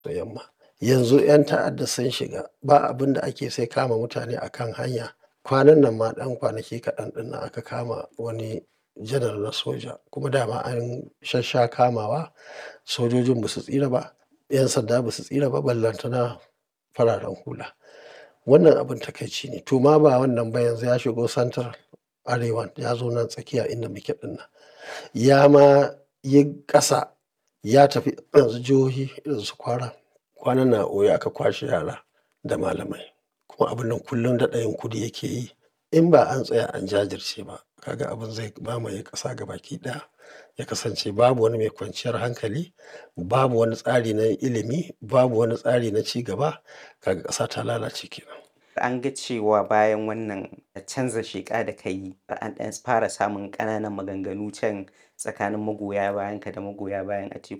da yamma. Yanzu 'yan ta'adda sun shiga ba abin da ake sai kama mutane a kan hanya. Kwanan nan ma ɗan kwanaki kaɗan ɗin nan aka kama wani janar na soja kuma dama an shassha kamawa. Sojojin ba su tsira ba, 'yan sanda ba su tsira ba, ballantana fararen hula. Wannan abin takaici ne. To ma ba wannan ba yanzu ya shigo santar arewan ya zo nan tsakiya inda muke ɗin nan. Ya ma yi ƙasa ya tafi yanzu jihohi irin su Kwara. Kwanan nan a Oyo aka kwashe yara da malamai. Kuma abun nan kullum daɗa yin kudi yake yi. In ba an tsaya an jajirce ba, ka ga abin zai mamaye ƙasa gabaki ɗaya. Ya kasance babu wani mai kwanciyar hankali, babu wani tsari na ilimi, babu wani tsari na ci gaba. Kaga ƙasa ta lalace ke nan. An ga cewa bayan wannan canza sheƙa da ka yi, an ɗan fara samun ƙananan maganganu can tsakanin magoya bayanka da magoya bayan Atiku.